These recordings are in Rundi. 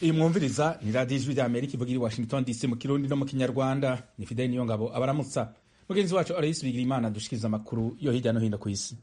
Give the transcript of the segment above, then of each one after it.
iyi mwumviriza ni radiyo ijwi rya amerika ivugira i washington dc mu kirundi no mu kinyarwanda ni fideli niyo ngabo abaramutsa mugenzi wacu arayisi bigira imana dushikiriza amakuru yo hirya no hino ku isi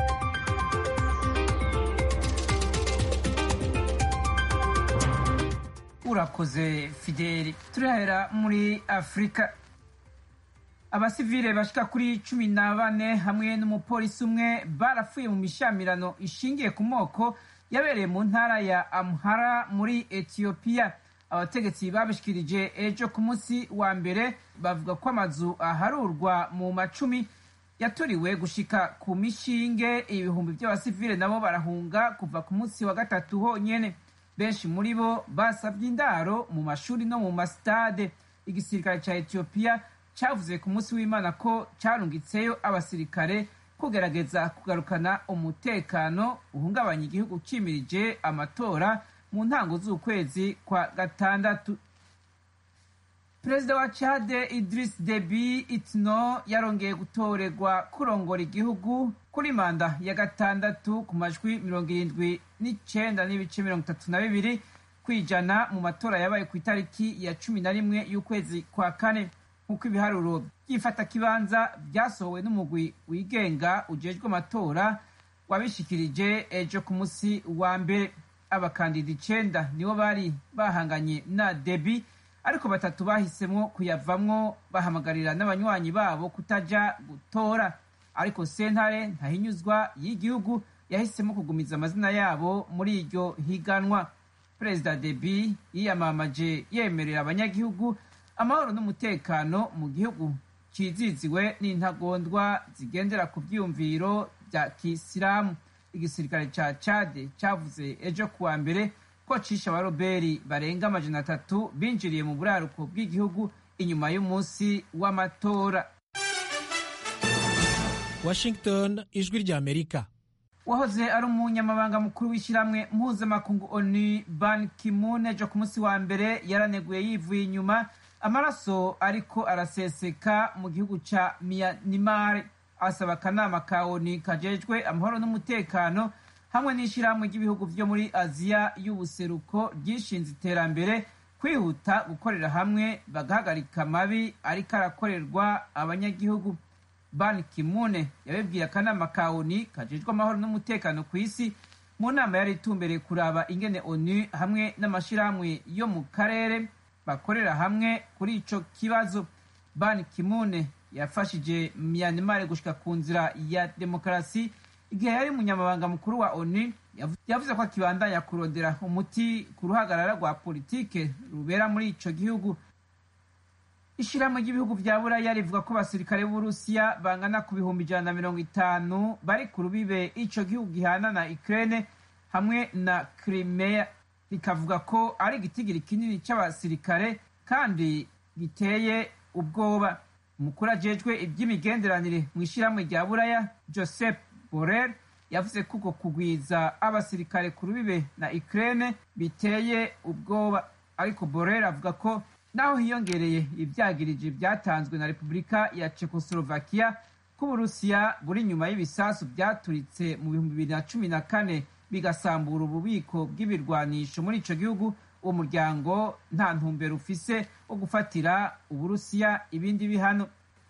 urakoze fideli turahera muri afurika abasivile bashika kuri cumi na bane hamwe n'umupolisi umwe barapfuye mu mishamirano ishingiye ku moko yabereye mu ntara ya amhara muri etiyopiya abategetsi babishikirije ejo ku munsi wa mbere bavuga ko amazu aharurwa mu macumi yaturiwe gushika ku mishinge ibihumbi by'abasivile nabo barahunga kuva ku munsi wa gatatu honyene benshi muri bo basabye indaro mu mashuri no mu masitade igisirikare ca etiyopiya cavuze ku munsi w'imana ko carungitseyo abasirikare kugerageza kugarukana umutekano uhungabanya igihugu cimirije amatora mu ntango z'ukwezi kwa gatandatu perezida wa chade idris debi itno yarongeye gutorerwa kurongora igihugu kuri manda ya gatandatu ku majwi mirongo irindwi n'icenda n'ibice mirongo itatu na bibiri kwijana mu matora yabaye ku itariki ya cumi na rimwe y'ukwezi kwa kane nk'uko ibiharuro by'ifatakibanza byasohowe n'umugwi wigenga ujejwe amatora wabishikirije ejo ku munsi wa mbere abakandida icenda nibo bari bahanganye na debi ariko batatu bahisemwo kuyavamwo bahamagarira n'abanywanyi babo kutaja gutora ariko sentare ntahinyuzwa y'igihugu yahisemo kugumiza amazina yabo muri iryo higanwa perezida debi yiyamamaje yemerera abanyagihugu amahoro n'umutekano mu gihugu ciziziwe n'intagondwa zigendera ku vyiyumviro vya kisilamu igisirikare ca cade cavuze ejo kuwa mbere ko cisha abaroberi barenga amajana atatu binjiriye mu buraruko bw'igihugu inyuma y'umunsi w'amatora washington ijwi rya amerika wahoze ari umunyamabanga mukuru w'ishyirahamwe mpuzamakungu onu ban kimun ejo ku munsi wa mbere yaraneguye yivuye inyuma amaraso ariko araseseka mu gihugu ca miyanimar asaba akanama ka onu kajejwe amahoro n'umutekano hamwe n'ishyirahamwe ry'ibihugu vyo muri aziya y'ubuseruko ryishinze iterambere kwihuta gukorera hamwe bagahagarika amabi ariko arakorerwa abanyagihugu ban kimune yabibwiye akanama ka onu kajejwe amahoro n'umutekano ku isi mu nama yari itumbereye kuraba ingene onu hamwe n'amashirahamwe yo mu karere bakorera hamwe kuri ico kibazo ban kimune yafashije myanmar gushika ku nzira ya demokarasi igihe yari umunyamabanga mukuru wa onu yavuze ko akibandanya kurondera umuti ku ruhagarara rwa politike rubera muri ico gihugu ishirahamwe ry'ibihugu vya buraya rivuga ko abasirikare b'uburusiya bangana ku bihumbi ijana na mirongo itanu bari ku rubibe ico gihugu gihana na ukraine hamwe na crimea rikavuga ko ari igitigiri kinini c'abasirikare kandi giteye ubwoba umukuru ajejwe ivy'imigenderanire mu ishirahamwe rya buraya joseph borel yavuze ko uko kugwiza abasirikare ku rubibe na ukraine biteye ubwoba ariko borel avuga ko naho hiyongereye ivyagiriji vyatanzwe na repubulika ya czechoslovakia ko uburusiya buri nyuma y'ibisasu vyaturitse mu bihumbi bibiri na cumi na kane bigasambura ububiko bw'ibirwanisho muri ico gihugu uwo muryango nta ntumbero ufise wo gufatira uburusiya ibindi bihano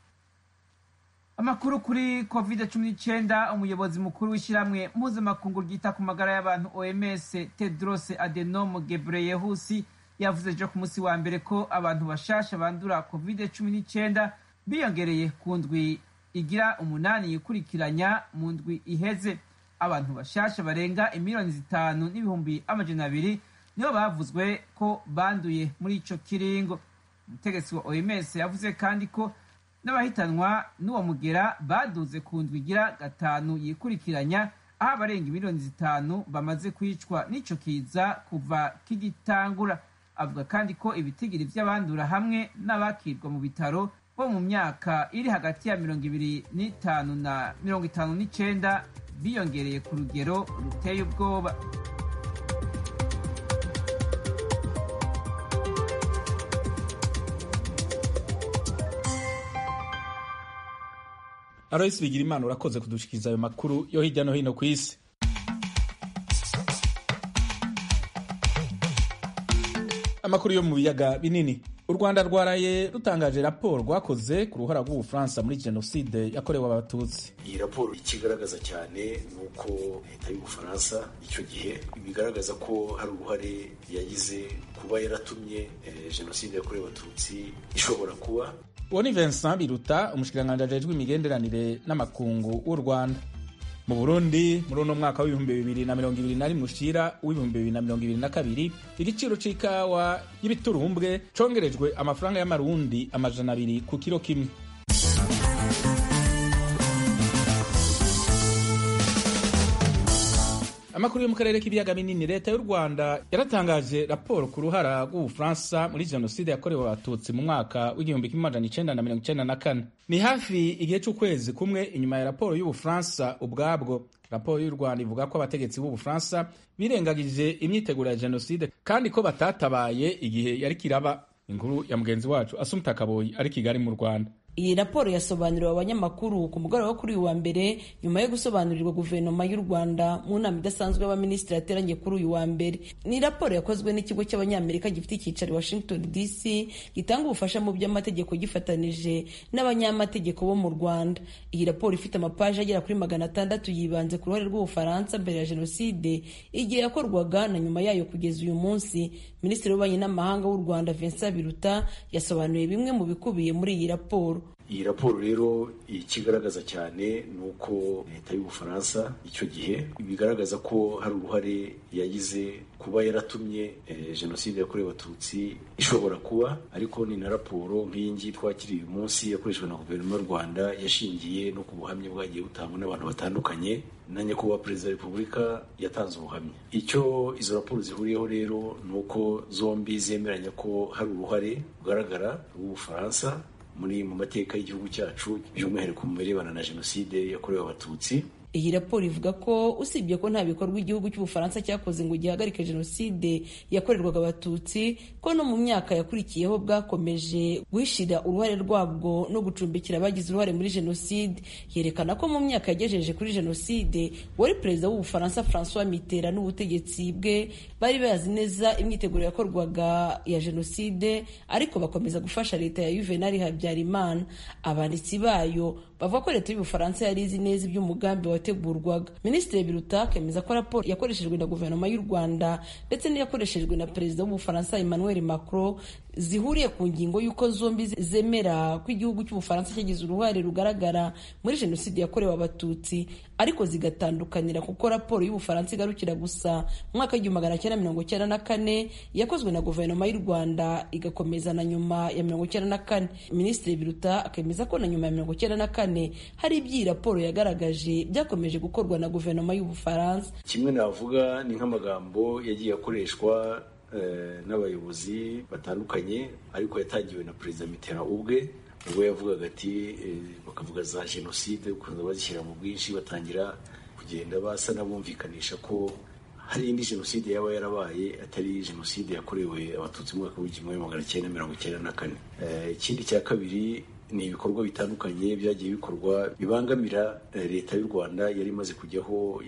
amakuru kuri covid cumi n'icyenda umuyobozi mukuru w'ishyirahamwe mpuzamakungu ryita ku magara y'abantu oms tedros adenom gebreyehusi yavuze ejo ku munsi wa mbere ko abantu bashasha bandura covid cumi n'icyenda biyongereye ku ndwi igira umunani yikurikiranya mu ndwi iheze abantu bashasha barenga imiliyoni zitanu n'ibihumbi amajana abiri nibo bavuzwe ko banduye muri ico kiringo umutegetsi wa oms yavuze kandi ko n'abahitanwa n'uwo mugera baduze ku ndwi igira gatanu yikurikiranya aho abarenga miliyoni zitanu bamaze kwicwa n'ico kiza kuva kigitangura avuga kandi ko ibitigiri vy'abandura hamwe n'abakirwa mu bitaro bo mu myaka iri hagati ya mirongo ibiri n'itanu na mirongo itanu n'icenda biyongereye ku rugero ruteye ubwoba Alois Bigirimana urakoze kudushikiriza ayo makuru yo hirya no hino ku isi amakuru yo mu biyaga binini u rwanda rwaraye rutangaje raporo rwakoze ku ruhara rw'ubufaransa muri jenoside yakorewe abatutsi iyi raporo ikigaragaza cyane ni uko leta y'ubufaransa icyo gihe bigaragaza ko hari uruhare yagize kuba yaratumye jenoside yakorewe abatutsi ishobora kuba uwo ni vincent biruta umushikiranganji ajejwe imigenderanire n'amakungu w'u rwanda mu burundi muri uno mwaka w'ibihumbi bibiri na mirongo ibiri na rimwe ushira w'ibihumbi bibiri na mirongo ibiri na kabiri igiciro c'ikawa y'ibiturumbwe congerejwe amafaranga y'amarundi amajana abiri ku kiro kimwe amakuru yo mu karere k'ibiyaga binini leta y'u rwanda yaratangaje raporo ku ruhara rw'ubufaransa muri jenoside yakorewe abatutsi mu mwaka w'igihumbi kimwe amajana icenda na mirongo icenda na kane ni hafi igihe c'ukwezi kumwe inyuma ya raporo y'ubufaransa ubwabwo raporo y'u rwanda ivuga ko abategetsi b'ubufaransa birengagije imyiteguro ya jenoside kandi ko batatabaye igihe yari kiraba inkuru ya mugenzi wacu asumta kaboyi ari kigali mu rwanda iyi raporo yasobanuriwe abanyamakuru ku mugoroba wo kuri uyu wa mbere nyuma yo gusobanurirwa guverinoma y'u rwanda mu nama idasanzwe y'abaminisitiri yateranye kuri uyu wa mbere ni raporo yakozwe n'ikigo cy'abanyamerika gifite icyicaro washington dc gitanga ubufasha mu by'amategeko gifatanije n'abanyamategeko bo mu rwanda iyi raporo ifite amapaji agera kuri magana atandatu yibanze ku ruhare rw'ubufaransa mbere ya jenoside igihe yakorwaga na nyuma yayo kugeza uyu munsi minisitiri w'ububanyi n'amahanga w'u rwanda vincent biruta yasobanuye bimwe mu bikubiye muri iyi raporo iyi raporo rero ikigaragaza cyane ni uko leta y'ubufaransa icyo gihe bigaragaza ko hari uruhare yagize kuba yaratumye jenoside yakorewe abatutsi ishobora kuba ariko ni na raporo nk'iyi ngiyi twakiriye uyu munsi yakoreshejwe na guverinoma y'u rwanda yashingiye no ku buhamya bwagiye butangwa n'abantu batandukanye na nyakubahwa perezida wa repubulika yatanze ubuhamya icyo izo raporo zihuriyeho rero ni uko zombi zemeranya ko hari uruhare rugaragara rw'ubufaransa muri mu mateka y'igihugu cyacu by'umwihariko mu birebana na jenoside yakorewe abatutsi iyi raporo ivuga ko usibye ko nta bikorwa igihugu cy'ubufaransa cyakoze ngo gihagarike jenoside yakorerwaga abatutsi ko no mu myaka yakurikiyeho bwakomeje guhishira uruhare rwabwo no gucumbikira abagize uruhare muri jenoside yerekana ko mu myaka yagejeje kuri jenoside wari perezida w'ubufaransa francois mitterrand n'ubutegetsi bwe bari bazi neza imyiteguro yakorwaga ya jenoside ariko bakomeza gufasha leta ya juvenal habyarimana abanditsi bayo bavuga ko leta y'ubufaransa yari izi neza iby'umugambi wategurwaga minisitiri biruta akemeza ko raporo yakoreshejwe na guverinoma y'u rwanda ndetse n'iyakoreshejwe na perezida w'ubufaransa emmanuel macron zihuriye ku ngingo y'uko zombi zemera ko igihugu cy'ubufaransa cyagize uruhare rugaragara muri jenoside yakorewe abatutsi ariko zigatandukanira kuko raporo y'ubufaransa igarukira gusa mu mwaka w'igihumbi magana cyenda mirongo cyenda na kane yakozwe na guverinoma y'u rwanda igakomeza na nyuma ya mirongo cyenda na kane minisitiri biruta akemeza ko na nyuma ya mirongo cyenda na kane hari iby'iyi raporo yagaragaje byakomeje gukorwa na guverinoma y'ubufaransa kimwe navuga ni nk'amagambo yagiye akoreshwa n'abayobozi batandukanye ariko yatangiwe na perezida mitterrand ubwe ubwo yavugaga ati bakavuga za jenoside ukunze bazishyira mu bwinshi batangira kugenda basa n'abumvikanisha ko hari indi jenoside yaba yarabaye atari jenoside yakorewe abatutsi mu mwaka w'igihumbi magana cyenda mirongo icyenda na kane ikindi cya kabiri ni ibikorwa bitandukanye byagiye bikorwa bibangamira leta y'u rwanda yari imaze kujyaho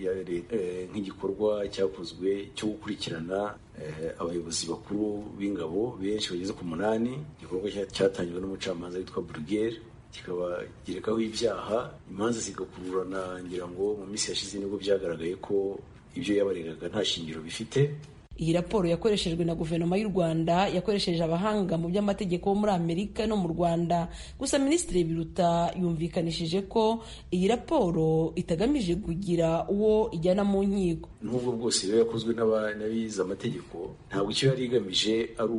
nk'igikorwa cyakozwe cyo gukurikirana abayobozi bakuru b'ingabo benshi bageze ku munani igikorwa cyatangijwe n'umucamanza witwa burugere kikaba gerekaho ibyaha imanza zigakururana ngira ngo mu minsi yashize nibwo byagaragaye ko ibyo yabaregaga nta shingiro bifite iyi raporo yakoreshejwe na guverinoma y'u rwanda yakoresheje abahanga mu by'amategeko bo muri amerika no mu rwanda gusa minisitiri biruta yumvikanishije ko iyi raporo itagamije kugira uwo ijyana mu nkiko n'ubwo bwose rero yakozwe n'abize amategeko ntabwo icyo yari igamije ari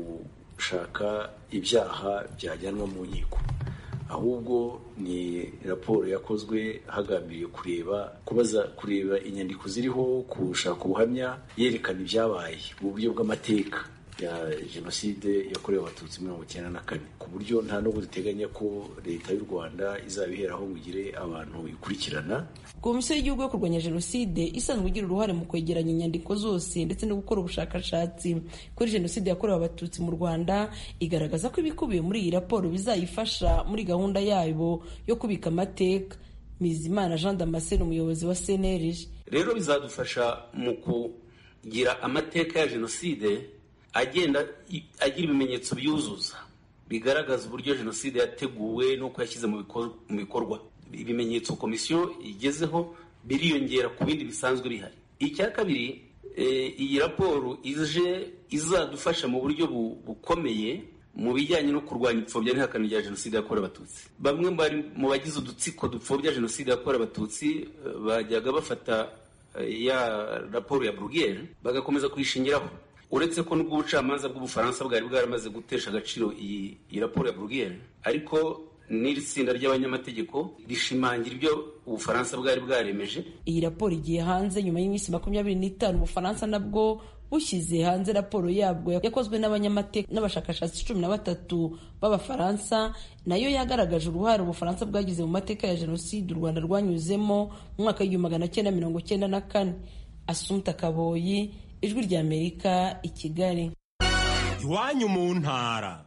ukushaka ibyaha byajyanwa mu nkiko ahubwo ni raporo yakozwe hagambiriye kureba kubaza kureba inyandiko ziriho gushaka ubuhamya yerekana ibyabaye mu buryo bw'amateka ya jenoside yakorewe abatutsi mirongo icyenda na kane ku buryo nta n'ubwo duteganya ko leta y'u rwanda izabiheraho ngo igire abantu ikurikirana komisiyo y'igihugu yo kurwanya jenoside isanzwe igira uruhare mu kwegeranya inyandiko zose ndetse no gukora ubushakashatsi kuri jenoside yakorewe abatutsi mu rwanda igaragaza ko ibikubiye muri iyi raporo bizayifasha muri gahunda yabo yo kubika amateka mizimana jean damascene umuyobozi wa cnlg rero bizadufasha mu kugira amateka ya jenoside agenda agira ibimenyetso byuzuza bigaragaza uburyo jenoside yateguwe n'uko yashyize mu bikorwa ibimenyetso komisiyo igezeho biriyongera ku bindi bisanzwe bihari icya kabiri iyi raporo ije izadufasha mu buryo bukomeye mu bijyanye no kurwanya ipfobya n'ihakana rya jenoside yakorewe abatutsi bamwe mu bagize udutsiko dupfobya jenoside yakorewe abatutsi bajyaga bafata ya raporo ya burugere bagakomeza kuyishingiraho uretse ko n'ubwo ubucamanza bw'ubufaransa bwari bwaramaze gutesha agaciro iyi raporo ya burugere ariko n'iri tsinda ry'abanyamategeko rishimangira ibyo ubufaransa bwari bwaremeje iyi raporo igiye hanze nyuma y'iminsi makumyabiri n'itanu ubufaransa nabwo bushyize hanze raporo yabwo yakozwe n'abanyamateka n'abashakashatsi cumi na batatu b'abafaransa nayo yagaragaje uruhare ubufaransa bwagize mu mateka ya jenoside u rwanda rwanyuzemo mu mwaka w'igihumbi magana cyenda mirongo cyenda na kane asumta kaboyi ijwi ry'amerika i kigali iwanyu mu ntara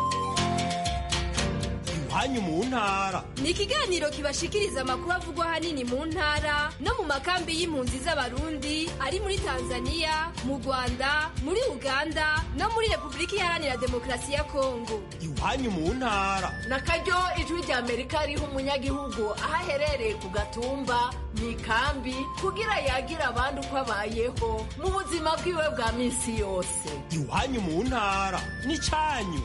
iwanyu mu ntara ni ikiganiro kibashikiriza amakuru avugwa ahanini mu ntara no mu makambi y'impunzi z'abarundi ari muri tanzania mu rwanda muri uganda no muri repubulika iharanira demokarasi ya kongo iwanyu mu ntara na karyo ijwi rya amerika riha umunyagihugu aho aherereye ku gatumba mu ikambi kugira yagira abandi uko abayeho mu buzima bwiwe bwa minsi yose iwanyu mu ntara ni cyanyu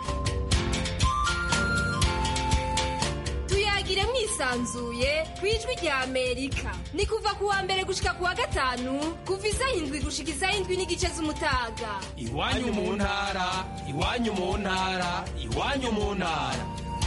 tuyagire mwisanzuye ku ijwi rya amerika ni kuva ku wa mbere gushika ku wa gatanu kuva isaha indwi gushika isaha indwi n'igice z'umutaga iwanyu mu ntara iwanyu mu ntara iwanyu mu ntara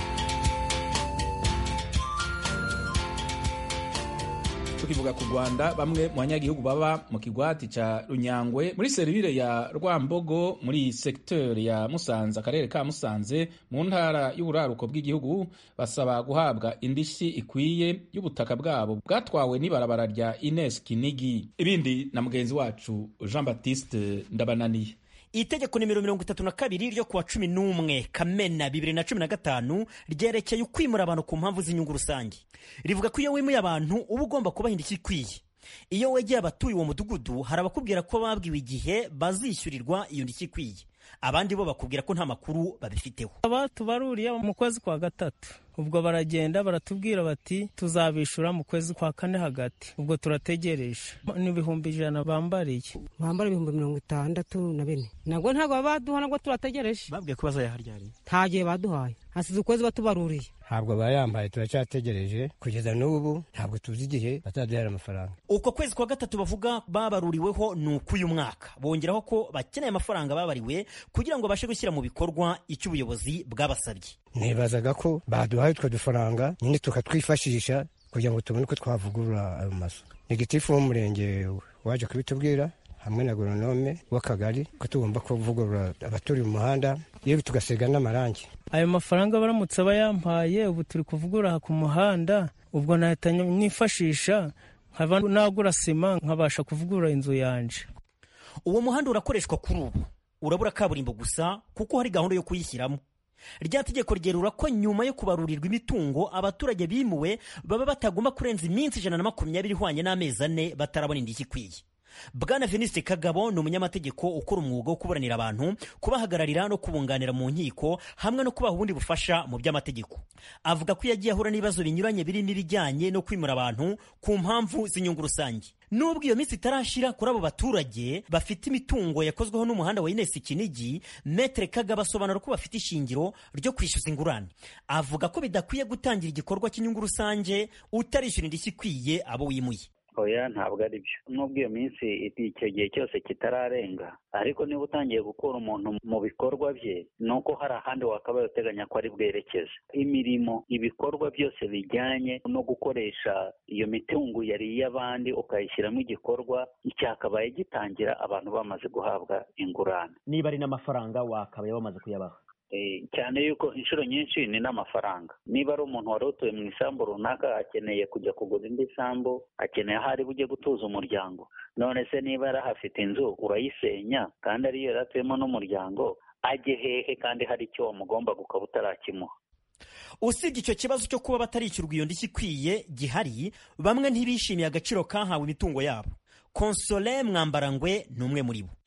tukivuga ku rwanda bamwe mu banyagihugu baba mu kigwati ca runyangwe muri serivire ya rwambogo muri sekiteri ya musanze akarere ka musanze mu ntara y'uburaruko bw'igihugu basaba guhabwa indishyi ikwiye y'ubutaka bwabo bwatwawe n'ibarabara rya ines kinigi ibindi na mugenzi wacu jean baptiste ndabananiye itegeko nimero mirongo itatu na kabiri ryo kuwa cumi n'umwe kamena bibiri na cumi na gatanu ryerekeye ukwimura abantu ku mpamvu z'inyungu rusange rivuga ko iyo wimuye abantu uba ugomba kubaha indishyi ikwiye iyo wegeye abatuye uwo mudugudu hari abakubwira ko babwiwe igihe bazishyurirwa iyo ndishyi ikwiye abandi bo bakubwira ko nta makuru babifiteho aba tubaruriye mu kwezi kwa gatatu ubwo baragenda baratubwira bati tuzabishura mu kwezi kwa kane hagati ubwo turategereje n'ibihumbi ijana bambariye bambara ibihumbi mirongo itandatu na bine nabwo ntabwo baba baduha nabwo turategereje babwiye ko bazayaharyariye nta gihe baduhaye hasize ukwezi batubaruriye ntabwo bayambaye turacyategereje kugeza n'ubu ntabwo tuzi igihe bazaduhera amafaranga uko kwezi kwa gatatu bavuga babaruriweho ni uk'uyu mwaka bongeraho ko bakeneye amafaranga babariwe kugira ngo babashe gushyira mu bikorwa icyo ubuyobozi bwabasabye nibazaga ko baduhaye utwo dufaranga nyine tukatwifashisha kugira ngo tubone uko twavugurura ayo mazu ni gitifu w'umurenge waje kubitubwira hamwe na agoronome w'akagari ko tugomba kuvugurura abaturiye umuhanda yewe tugasiga n'amarangi ayo mafaranga baramutse bayampaye ubu turi kuvugura ku muhanda ubwo nahita nifashisha nkaba nagura sima nkabasha kuvugurura inzu yanje uwo muhanda urakoreshwa kuri ubu urabura kaburimbo gusa kuko hari gahunda yo kuyishyiramo rya tegeko ryerura ko nyuma yo kubarurirwa imitungo abaturage bimuwe baba batagomba kurenza iminsi ijana na makumyabiri ihwanye n'amezi ane batarabona indishyi ikwiye bwana veniste kagabo ni umunyamategeko ukora umwuga wo kuburanira abantu kubahagararira no kubunganira mu nkiko hamwe no kubaha ubundi bufasha mu by'amategeko avuga ko yagiye ahura n'ibibazo binyuranye birimo ibijyanye no kwimura abantu ku mpamvu z'inyungu rusange nubwo iyo minsi itarashira kuri abo baturage bafite imitungo yakozweho n'umuhanda wa inesi kinigi metere kagabo asobanura ko bafite ishingiro ryo kwishyuza ingurane avuga ko bidakwiye gutangira igikorwa cy'inyungu rusange utarishyura indishyi ikwiye abo wimuye oya ntabwo ari byo nubwo iyo minsi icyo gihe cyose kitararenga ariko niba utangiye gukura umuntu mu bikorwa bye ni uko hari ahandi wakabaye uteganya ko ari bwerekeze imirimo ibikorwa byose bijyanye no gukoresha iyo mitungo yari iy'abandi ukayishyiramo igikorwa cyakabaye gitangira abantu bamaze guhabwa ingurane niba ari n'amafaranga wakabaye bamaze kuyabaha cyane yuko inshuro nyinshi ni n'amafaranga niba ari umuntu wari utuye mu isambu runaka akeneye kujya kugura indi sambu akeneye aho ari bujye gutuza umuryango none se niba yari ahafite inzu urayisenya kandi ariyo yari atuyemo n'umuryango ajye hehe kandi hari icyo wamugomba gukaba utarakimuha usibye icyo kibazo cyo kuba batarishyurwa iyo ndishyi ikwiye gihari bamwe ntibishimiye agaciro kahawe imitungo yabo konsole mwambarangwe ni umwe muri bo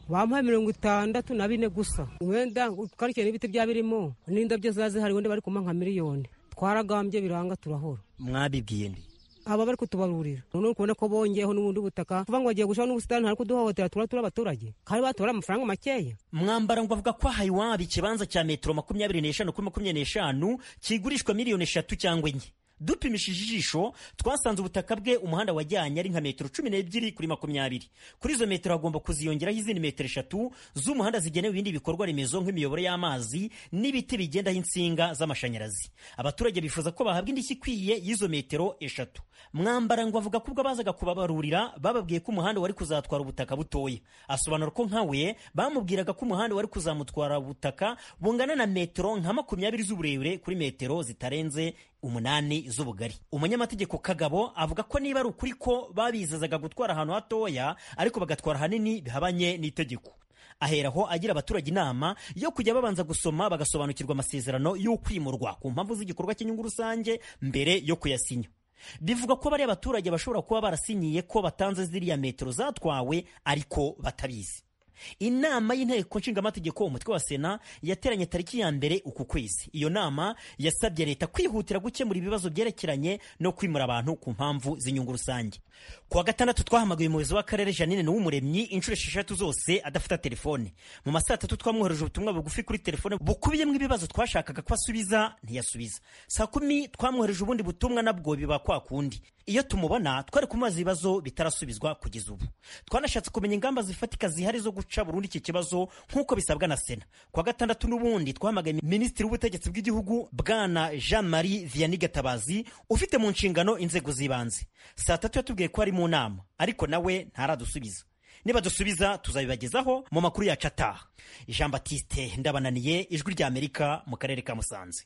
bampaye mirongo itandatu na bine gusa wenda twarikiye n'ibiti byaba birimo n'indabyo ziba zihari wenda bari kumpa nka miliyoni twaragambye biranga turahora mwabibwiye ndi aba bari kutubarurira none kubona ko bongeyeho n'ubundi butaka kuvuga ngo bagiye gushiraho n'ubusitani ntari kuduhohotera tura turi abaturage kandi batora amafaranga makeya mwambara ngo avuga ko ahaye iwabo ikibanza cya metero makumyabiri n'eshanu kuri makumyabiri n'eshanu kigurishwa miliyoni eshatu cyangwa enye dupimishije ijisho twasanze ubutaka bwe umuhanda wajyanye ari nka metero cumi n'ebyiri kuri makumyabiri kuri izo metero hagomba kuziyongeraho izindi metero eshatu z'umuhanda zigenewe ibindi bikorwa remezo nk'imiyoboro y'amazi n'ibiti bigendaho insinga z'amashanyarazi abaturage bifuza ko bahabwa indishyi ikwiye y'izo metero eshatu mwambara ngo avuga ko ubwo bazaga kubabarurira bababwiye ko umuhanda wari kuzatwara ubutaka butoya asobanura ko nka we bamubwiraga ko umuhanda wari kuzamutwara ubutaka bungana na metero nka makumyabiri z'uburebure kuri metero zitarenze umunani z'ubugari umunyamategeko kagabo avuga ko niba ari ukuri ko babizazaga gutwara ahantu hatoya ariko bagatwara ahanini bihabanye n'itegeko aheraho agira abaturage inama yo kujya babanza gusoma bagasobanukirwa amasezerano y'ukwimurwa ku mpamvu z'igikorwa cy'inyungu rusange mbere yo kuyasinya bivuga ko bariya abaturage bashobora kuba barasinyiye ko batanze ziriya metero zatwawe ariko batabizi inama y'inteko nshingamategeko umutwe wa sena yateranye tariki ya mbere uku kwezi iyo nama yasabye leta kwihutira gukemura ibibazo byerekeranye no kwimura abantu ku mpamvu z'inyungu rusange kuwa gatandatu twahamagaye umuyobozi w'akarere janine n'uw'umuremyi inshuro esheshatu zose adafata telefone mu ma saa tatu twamwohereje ubutumwa bugufi kuri telefone bukubiyemo ibibazo twashakaga ko asubiza ntiyasubiza saa kumi twamwohereje ubundi butumwa nabwo biba kwa kundi iyo tumubona twari kumubaza ibibazo bitarasubizwa kugeza ubu twanashatse kumenya ingamba zifatika zihari zo guca burundu iki kibazo nk'uko bisabwa na sena kuwa gatandatu n'ubundi twahamagaye minisitiri w'ubutegetsi bw'igihugu bwana jean marie vianney gatabazi ufite mu nshingano inzego z'ibanze saa tatu yatubwiye ko ari mu nama ariko nawe ntaradusubiza niba dusubiza tuzabibagezaho mu makuru yacu ataha jean batiste ndabananiye ijwi ry'amerika mu karere ka musanze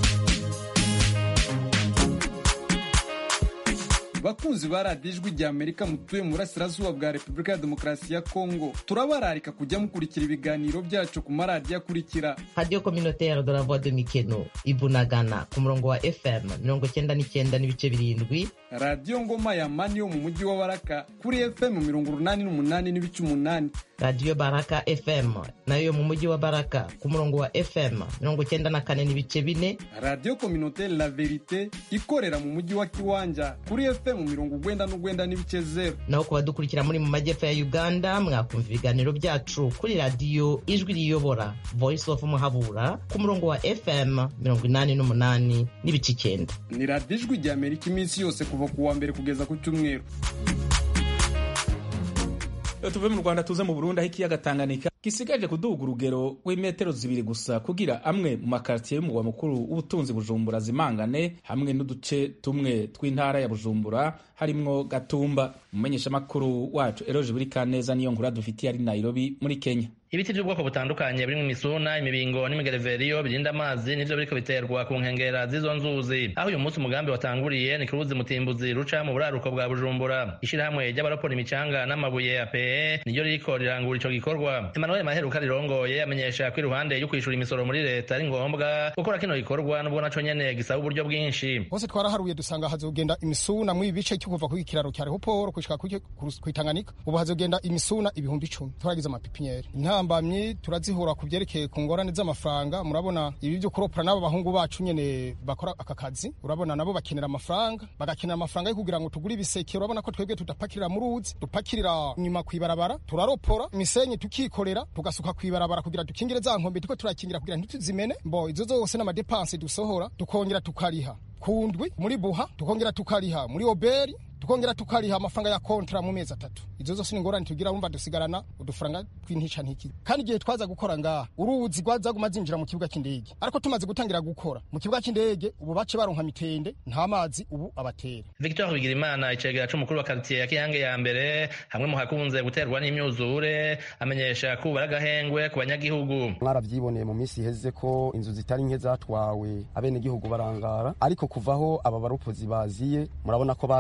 bakunzi ba radiyo ijwi rya amerika mutuye mu burasirazuba bwa repubulika ya demokarasi ya kongo turabararika kujya mukurikira ibiganiro byacu ku maradiyo akurikira radiyo communautaire de la voix de mikeno ibunagana ku murongo wa fm mirongo cyenda n'icyenda n'ibice birindwi radiyo ngoma ya mani yo mu mujyi wa baraka kuri fm mirongo urunani n'umunani n'ibice umunani radiyo baraka fm nayo yo mu mujyi wa baraka ku murongo wa fm mirongo cyenda na kane n'ibice bine radiyo communautaire la verite ikorera mu mujyi wa kiwanja kuri fm mirongo ugwenda n'ugwenda n'ibice zeru naho ku badukurikira muri mu majyepfo ya uganda mwakumva ibiganiro byacu kuri radiyo ijwi riyobora voice of muhabura ku murongo wa fm mirongo inani n'umunani n'ibice icyenda ni radiyo ijwi rya amerika iminsi yose kuva ku wa mbere kugeza ku cyumweru tuve mu rwanda tuze mu burundi aho ikiyaga tanganyika gisigaje kuduga urugero rw'imetero zibiri gusa kugira amwe mu makaritiye y'umugwa mukuru w'ubutunzi bujumbura zimangane hamwe n'uduce tumwe tw'intara ya bujumbura harimwo gatumba umumenyeshamakuru wacu eroje buri kaneza niyo nkuru dufitiye ari nairobi muri kenya ibiti by'ubwoko butandukanye birimo imisuna imibingo n'imigereveriyo birinda amazi nivyo biriko biterwa ku nkengera z'izo nzuzi aho uyu munsi umugambi watanguriye ni kuruzi mutimbuzi ruca mu buraruko bwa bujumbura ishirahamwe ry'abarapora imicanga n'amabuye ya pe niryo ririko rirangura ico gikorwa emmanuel maheruka rirongoye amenyesha ko iruhande yo kwishura imisoro muri leta ari ngombwa gukora kino gikorwa n'ubwo naco nyene gisaba uburyo bwinshi hose twaraharuye dusanga hazogenda imisuna mu ibice cyo kuva ku kiraro cya rehoporo gushika kwitanganika ubu hazogenda imisuna ibihumbi icumi twaragize amapipiniere intambamyi turazihura ku byerekeye ku ngorane z'amafaranga murabona ibi byo kuropora n'abo bahungu bacu nyene bakora aka kazi urabona nabo bakenera amafaranga bagakenera amafaranga yo kugira ngo tugure ibiseke urabona ko twebwe tudapakirira mu ruzi dupakirira nyuma kwibarabara turaropora imisenyi tukikorera tugasuka kwibarabara kugira dukingire za nkombe tuko turakingira kugira ntituzimene mbo izo zose n'amadepanse dusohora tukongera tukariha kundwi muri buha tukongera tukariha muri oberi tukongera tukariha amafaranga ya kontra mu mezi atatu izo zose ni ingorane tugira wumva dusigarana udufaranga tw'intica ntiki kandi igihe twaza gukora ngaha uruzi rwazaguma zinjira mu kibuga cy'indege ariko tumaze gutangira gukora mu kibuga cy'indege ubu bace baronka mitende nta mazi ubu abatera victor bigirimana icegera c'umukuru wa karitiye ya kiyange ya mbere hamwe mu hakunze guterwa n'imyuzure amenyesha ko ubara agahengwe ku banyagihugu mwaravyiboneye mu minsi iheze ko inzu zitari nke zatwawe abenegihugu barangara ariko kuvaho aba baropozi baziye murabona ko bateye ibiti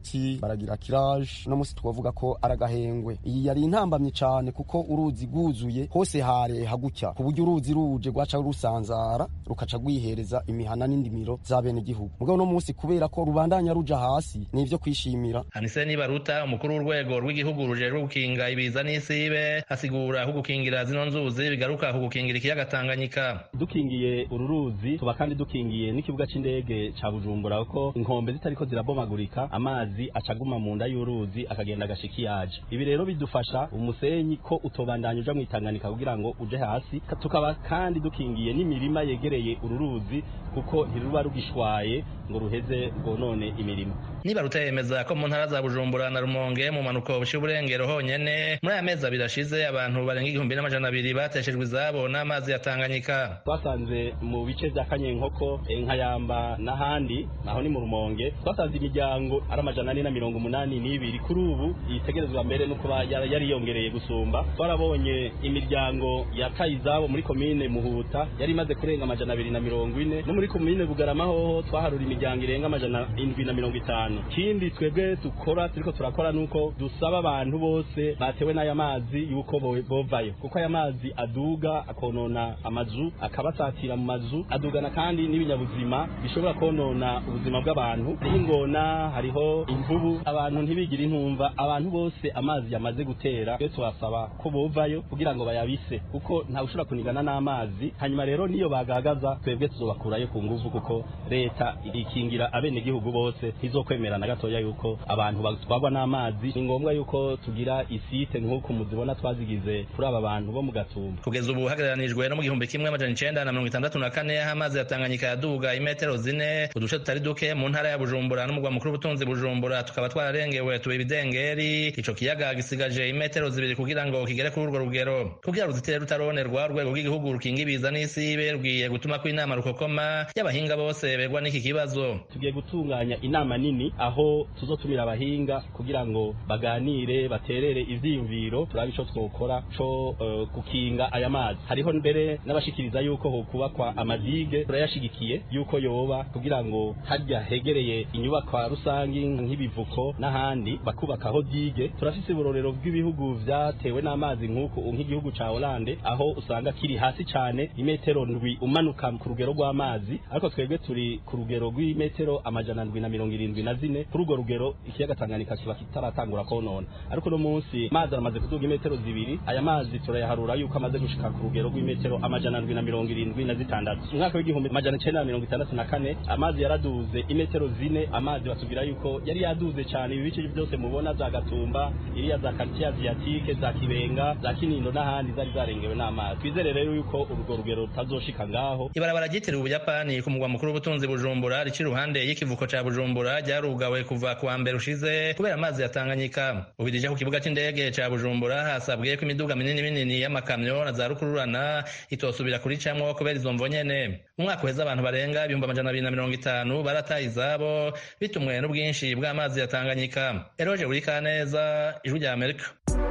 ibiti baragira kiraje uno munsi twavuga ko aragahengwe iyi yari intambamye cyane kuko uruzi rwuzuye hose hare hagutya ku buryo uruzi ruje rwaca rusanzara rukaca rwihereza imihana n'indimiro za bene gihugu mugabo uno munsi kubera ko rubandanya ruja hasi ni ivyo kwishimira Anise Nibaruta umukuru w'urwego rw'igihugu rujejwe gukinga ibiza n'isibe asigura ko gukingira zino nzuzi bigaruka ku gukingira ikiyaga Tanganyika dukingiye uru ruzi tuba kandi dukingiye n'ikibuga c'indege ca Bujumbura kuko inkombe zitariko zirabomagurika amazi acaguma mu nda y'uruzi akagenda agashika iyaje ibi rero bidufasha umusenyi ko utobandanya uja mw'itanganika kugira ngo uje hasi tukaba kandi dukingiye n'imirima yegereye uru ruzi kuko ntiruba rugishwaye ngo ruheze rwonone imirimo Nibaruta yemeza ko mu ntara za Bujumbura na Rumonge mu manuko bushira uburengero honyene muri aya mezi abiri ashize abantu barenga igihumbi n'amajana abiri bateshejwe izabo n'amazi ya Tanganyika twasanze mu bice vya Kanyenkoko Nkayamba n'ahandi naho ni mu Rumonge twasanze imiryango ari amajana ane na mirongo umunani n'ibiri kuri ubu itegerezwa mbere no kuba yari yariyongereye gusumba twarabonye imiryango yataye izabo muri komine Muhuta yari imaze kurenga amajana abiri na mirongo ine no muri komine Bugarama hoho twaharura imiryango irenga amajana indwi na mirongo itanu ikindi twebwe dukora turiko turakora nuko dusaba abantu bose batewe n'aya mazi yuko bovayo kuko aya mazi aduga akonona amazu akabasatira mu mazu adugana kandi n'ibinyabuzima bishobora konona ubuzima bw'abantu hariho ingona hariho imvubu abantu ntibigire intumva abantu bose amazi yamaze gutera twe tubasaba ko bovayo kugira ngo bayabise kuko ntawe ushobora kunigana n'amazi hanyuma rero niyo bagagaza twebwe tuzobakurayo ku nguvu kuko leta ikingira abenegihugu bose ntizokwemera na gatoya yuko abantu batwagwa n'amazi ni ngombwa yuko tugira isite nk'uko muzibona twazigize kuri aba bantu bo mu gatumba kugeza ubu hagereranijwe no mu gihumbi kimwe amajana icenda na mirongo itandatu na kane aho amazi ya Tanganyika yaduga imetero zine uduce tutari duke mu ntara ya Bujumbura n'umugwa mukuru w'ubutunzi Bujumbura tukaba twararengewe tuba ibidengeri ico kiyaga gisigaje imetero zibiri kugira ngo kigere kuri urwo rugero kugira ruzitere rutaronerwa urwego rw'igihugu rukinga ibiza n'isibe rwiye gutuma ko inama rukokoma y'abahinga bose begwa n'iki kibazo tugiye gutunganya inama nini aho tuzotumira abahinga kugira ngo baganire baterere ivyiyumviro turabe ico twokora co uh, gukinga aya mazi hariho mbere n'abashikiriza yuko hokubakwa amadige turayashigikiye yuko yoba kugira ngo harya hegereye inyubakwa rusangi nk'ibivuko n'ahandi bakubakaho dige turafise uburorero bw'ibihugu vyatewe n'amazi nk'uko nk'igihugu ca Hollande aho usanga kiri hasi cane imetero ndwi umanuka ku rugero rw'amazi ariko twebwe turi ku rugero rw'imetero amajana ndwi na mirongo irindwi na zine kuri urwo rugero ikiyaga Tanganyika kiba kitaratangura konona ariko no munsi amazi aramaze kuduga imetero zibiri aya mazi turayaharura yuko amaze gushika ku rugero rw'imetero amajana ndwi na mirongo irindwi na zitandatu umwaka w'igihumbi amajana icenda na mirongo itandatu na kane amazi yaraduze imetero zine amazi batubwira yuko yari yaduze cane ibi bice byose mubona za Gatumba iriya za quartier asiatique za Kibenga za Kinindo n'ahandi zari zarengewe n'amazi twizere rero yuko urwo rugero rutazoshika ngaho ibarabara ryitiriwe ubuyapani ku mugwa mukuru w'ubutunzi bujumbura rici iruhande y'ikivuko ca bujumbura ryarugawe kuva ku wa mbere ushize kubera amazi ya tanganyika ubirije ku kibuga c'indege ca bujumbura hasabwe ko imiduga minini minini y'amakamyo na za rukururana itosubira kuricamwo kubera izo mvo nyene mu mwaka uheze abantu barenga ibihumbi amajana abiri na mirongo itanu barataye izabo bitumwe n'ubwinshi bw'amazi ya tanganyika eroje burikaneza ijwi rya amerika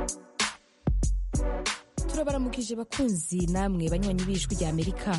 turabaramukije bakunzi namwe banywanyi b'ijwi rya amerika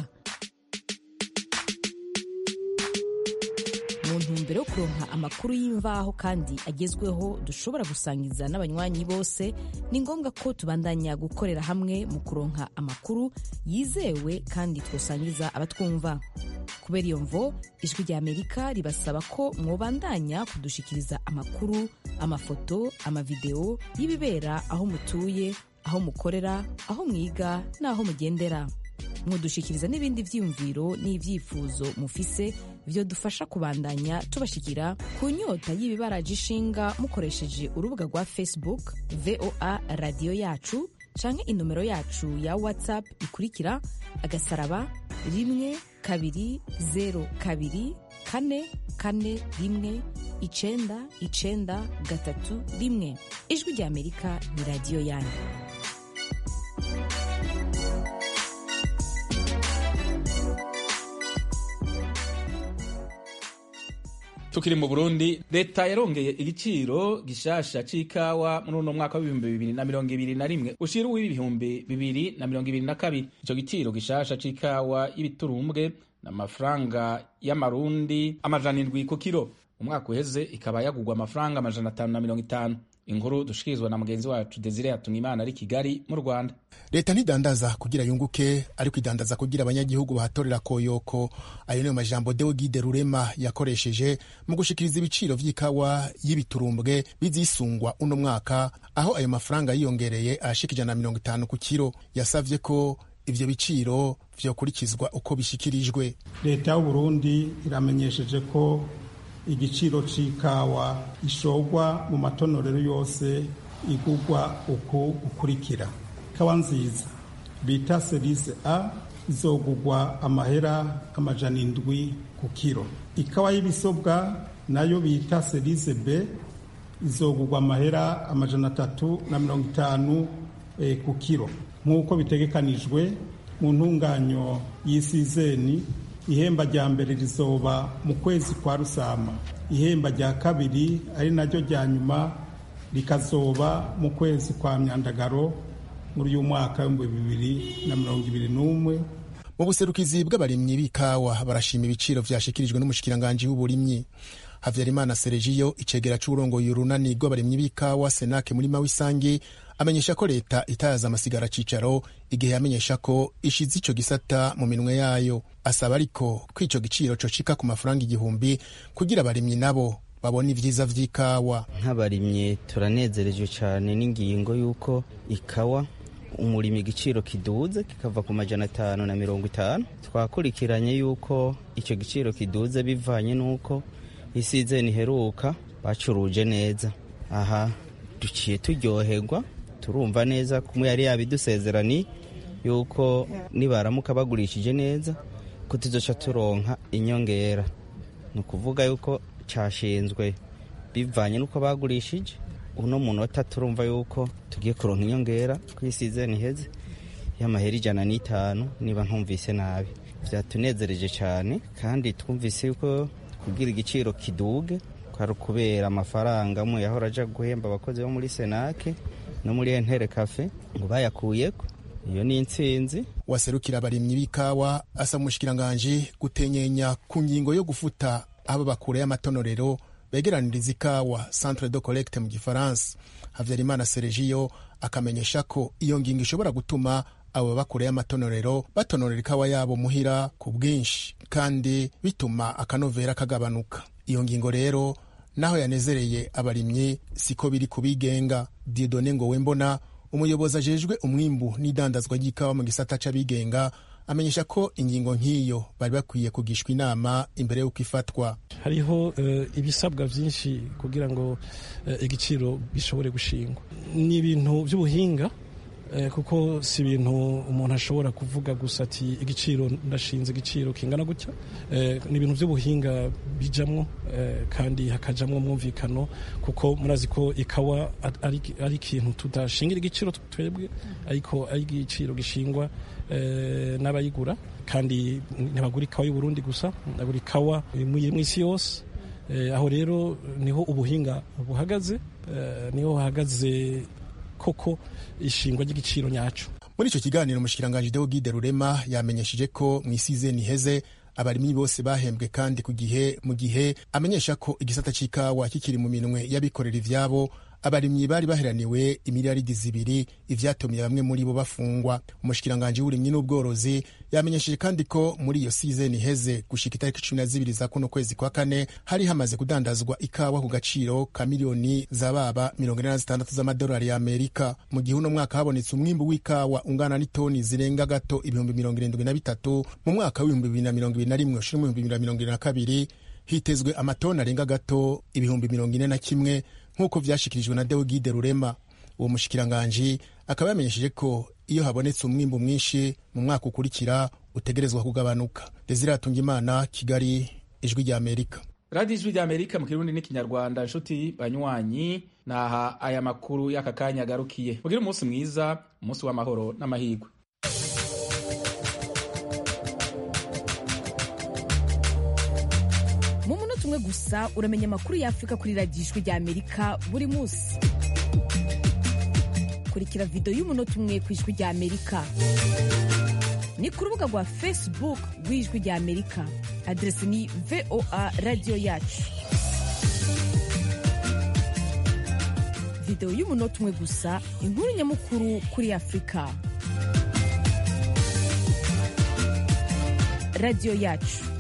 mu ntumbero yo kuronka amakuru y'imvaho kandi agezweho dushobora gusangiza n'abanywanyi bose ni ngombwa ko tubandanya gukorera hamwe mu kuronka amakuru yizewe kandi twosangiza abatwumva kubera iyo mvo ijwi rya amerika ribasaba ko mwobandanya kudushikiriza amakuru amafoto amavideo y'ibibera aho mutuye aho mukorera aho mwiga n'aho mugendera mwodushikiriza n'ibindi vyiyumviro n'ivyifuzo mufise vyo dufasha kubandanya tubashikira ku nyota y'ibibaraje ishinga mukoresheje urubuga rwa facebook voa radiyo yacu canke inomero yacu ya whatsapp ikurikira agasaraba rimwe kabiri zero kabiri kane kane rimwe icenda icenda gatatu rimwe ijwi rya amerika ni radiyo yanyu tukiri mu burundi leta yarongeye igiciro gishasha c'ikawa muri uno mwaka w'ibihumbi bibiri na mirongo ibiri na rimwe ushira uw'ibihumbi bibiri na mirongo ibiri na kabiri ico giciro gishasha c'ikawa y'ibiturumbwe n'amafaranga y'amarundi amajana indwi ku kiro umwaka uheze ikaba yagugwa amafaranga amajana atanu na mirongo itanu inkuru dushikirizwa na mugenzi wacu desire yatumimana ari kigali mu rwanda leta ntidandaza kugira yunguke ariko idandaza kugira abanyagihugu bahatorera koyoko ayo niyo majambo deogide rurema yakoresheje mu gushikiriza ibiciro vy'ikawa y'ibiturumbwe bizisungwa uno mwaka aho ayo mafaranga yiyongereye ashika ijana na mirongo itanu ku kiro yasavye ko ivyo biciro vyokurikizwa uko bishikirijwe leta y'uburundi iramenyesheje ko igiciro c'ikawa ishorwa mu matonorero yose igurwa uku ukurikira ikawa nziza bita serise a izogurwa amahera amajana indwi ku kiro ikawa y'ibisobwa nayo bita serise b izogurwa amahera amajana atatu na mirongo itanu e, ku kiro nk'uko bitegekanijwe mu ntunganyo y'isizeni ihemba rya mbere rizoba mu kwezi kwa rusama ihemba rya kabiri ari naryo rya nyuma rikazoba mu kwezi kwa myandagaro muri uyu mwaka w'ibihumbi bibiri na mirongo ibiri n'umwe mu buserukizi bw'abarimyi b'ikawa barashima ibiciro vyashikirijwe n'umushikiranganji w'uburimyi havyarimana seregiyo icegera c'uburongoye urunani rw'abarimyi b'ikawa senake muri mawisangi amenyesha ko leta itayaza amasigara cicaro igihe yamenyesha ko ishize ico gisata mu minwe yayo asaba ariko ko ico giciro cocika ku mafaranga igihumbi kugira abarimyi nabo babona ivyiza vy'ikawa nk'abarimyi turanezereje cyane n'ingingo y'uko ikawa umurimi igiciro kiduze kikava ku majana atanu na mirongo itanu twakurikiranye yuko icyo giciro kiduze bivanye n'uko isize niheruka bacuruje neza aha duciye turyoherwa turumva neza kumwe yari yabidusezerani yuko nibaramuka bagurishije neza ko tuzoca turonka inyongera ni ukuvuga yuko cyashinzwe bivanye n'uko bagurishije uno munota turumva yuko tugiye kuronka inyongera ku isizeni iheze y'amahera ijana n'itanu niba ntumvise nabi byatunezereje cyane kandi twumvise yuko kugira igiciro kiduge kwari ukubera amafaranga amwe yahora aja guhemba abakozi bo muri senake no muri entere kafe ngo bayakuyeko iyo ni intsinzi waserukira abarimyi b'ikawa asa umushikiranganji gutenyenya ku ngingo yo gufuta abo bakure y'amatonorero begeraniriza ikawa centre de collecte mu gifaransa havyarimana seregiyo akamenyesha ko iyo ngingo ishobora gutuma abo bakure y'amatonorero batonorera ikawa yabo muhira ku bwinshi kandi bituma akanovera kagabanuka iyo ngingo rero naho yanezereye abarimyi siko biri kubigenga diodone ngo wembona umuyobozi ajejwe umwimbu n'idandazwa ry'ikawa mu gisata c'abigenga amenyesha ko ingingo nk'iyo bari bakwiye kugishwa inama imbere y'uko ifatwa hariho uh, ibisabwa vyinshi kugira ngo uh, igiciro gishobore gushingwa ni ibintu vy'ubuhinga uh, kuko si ibintu umuntu ashobora kuvuga gusa ati igiciro ndashinze igiciro kingana gutya ni ibintu vy'ubuhinga bijamwo kandi hakajamwo mwumvikano kuko murazi ko ikawa ari ikintu tudashingira igiciro twebwe ariko ari igiciro gishingwa n'abayigura kandi ntibagura ikawa y'uburundi gusa bagura ikawa mu isi yose aho rero niho ubuhinga buhagaze niho hahagaze koko ishingwa ry'igiciro nyaco muri ico kiganiro umushikiranganji deogide rurema yamenyesheje ko mu isizeni iheze abarimyi bose bahembwe kandi ku gihe mu gihe amenyesha ko igisata c'ikawa kikiri mu minwe y'abikorera ivyabo abarimyi bari baheraniwe imiliyaridi zibiri ivyatumye bamwe muri bo bafungwa umushikiranganji w'uburimyi n'ubworozi yamenyesheje kandi ko muri iyo sizeni iheze gushika itariki cumi na zibiri za kuno kwezi kwa kane hari hamaze kudandazwa ikawa ku gaciro ka miliyoni zababa mirongo ine na zitandatu z'amadolari ya amerika mu gihe uno mwaka habonetse umwimbu w'ikawa ungana n'itoni zirenga gato ibihumbi mirongo irindwi na bitatu mu mwaka w'ibihumbi bibiri na mirongo ibiri na rimwe ushira mu bihumbi bibiri na mirongo ibiri na kabiri hitezwe amatoni arenga gato ibihumbi mirongo ine na kimwe nk'uko vyashikirijwe na Deogide Rurema uwo mushikiranganji akaba yamenyesheje ko iyo habonetse umwimbu mwinshi mu mwaka ukurikira utegerezwa kugabanuka Desire Atungimana Kigali ijwi rya Amerika radiyo ijwi rya amerika mu kirundi n'ikinyarwanda nshuti banywanyi naha aya makuru y'aka kanya agarukiye mugire umunsi mwiza umunsi w'amahoro n'amahirwe mu munota umwe gusa uramenya amakuru y'afurika kuri radiyo ijwi rya amerika buri munsi kurikira videwo y'umunota umwe ku ijwi rya amerika ni ku rubuga rwa facebook rw'ijwi rya amerika aderesi ni voa radiyo yacu videwo y'umunota umwe gusa inkuru nyamukuru kuri afurika radiyo yacu